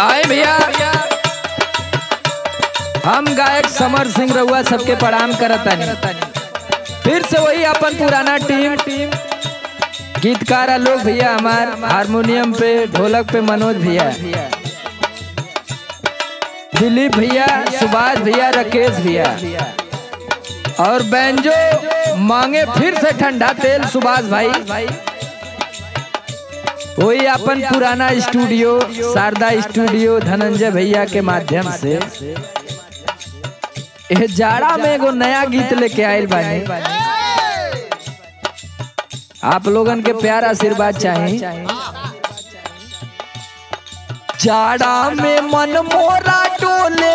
आए भैया हम गायक समर सिंह रउआ सबके प्रणाम करतानी फिर से वही अपन पुराना टीम गीतकार आलोक भैया हमार हारमोनियम पे ढोलक पे मनोज भैया दिलीप भैया सुभाष भैया राकेश भैया और बैंजो मांगे फिर से ठंडा तेल सुभाष भाई वही अपन पुराना स्टूडियो शारदा स्टूडियो धनंजय भैया के माध्यम से ए जाड़ा में एगो नया गीत लेके आयल बानी आप लोगन के प्यार आशीर्वाद चाहिए जाड़ा में मन मोरा डोले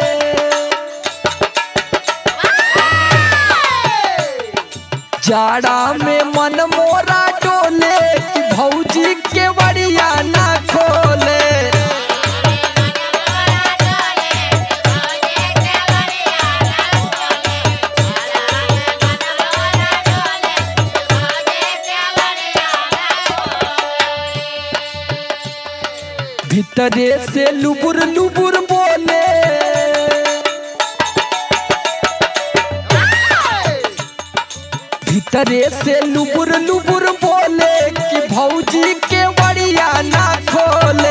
जाड़ा में मन मोरा डोले कि भौजी के बड़िया ना खोले भीतरे से लुबुर लुबुर बोले भीतरे से लुबुर लुबुर बोले कि भौजी के बड़िया ना खोले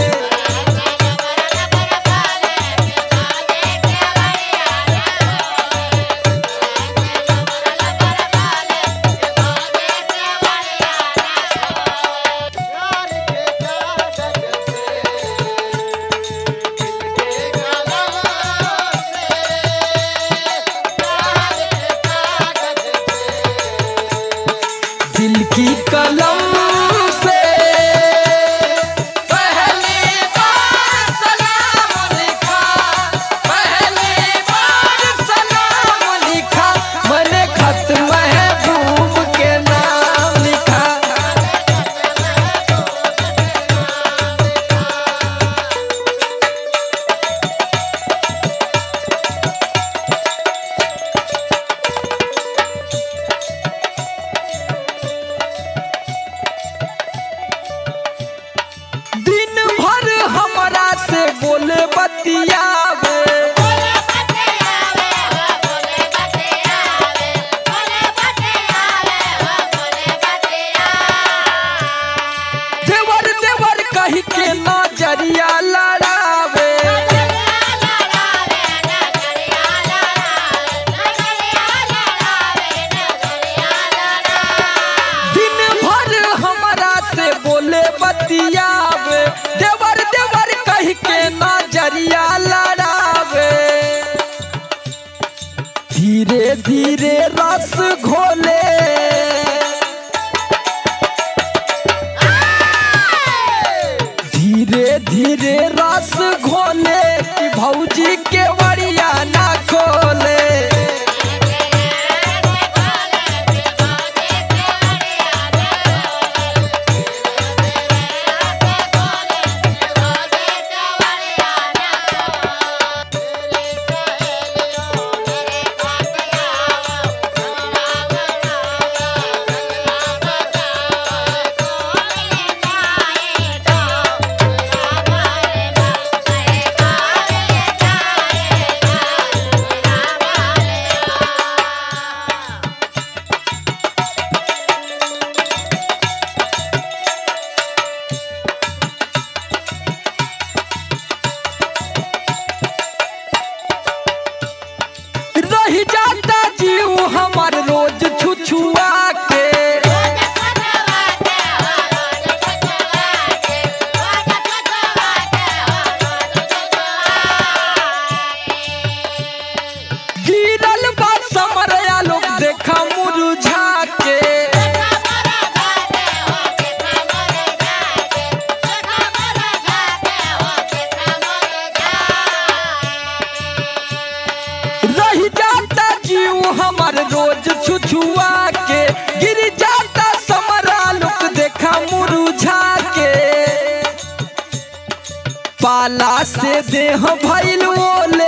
दिल की कलम से पहली बार सलाम लिखा पहली बार सलाम लिखा मैंने खत महबूब के नाम लिखा दिन भर हमरा से बोले बतियावे देवर देवर कही के नजरिया लड़ावे दिन भर हमरा से बोले बतियावे देवर देवर कही के नजरिया लड़ावे धीरे धीरे रस घोले धीरे धीरे रस घोले कि भौजी के बड़िया ना खोले रही जाता जीव हमार रोज छुछुआ के गिरल बा समरया लोग देखा मुरझा के रही जाता जीव हमार रोज छुछुआ के गिर जाता समरा लोग देखा मुरझा के पाला से देह भइल ओले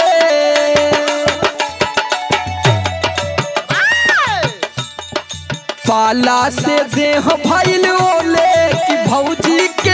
पाला से देह भइल ओले कि भौजी के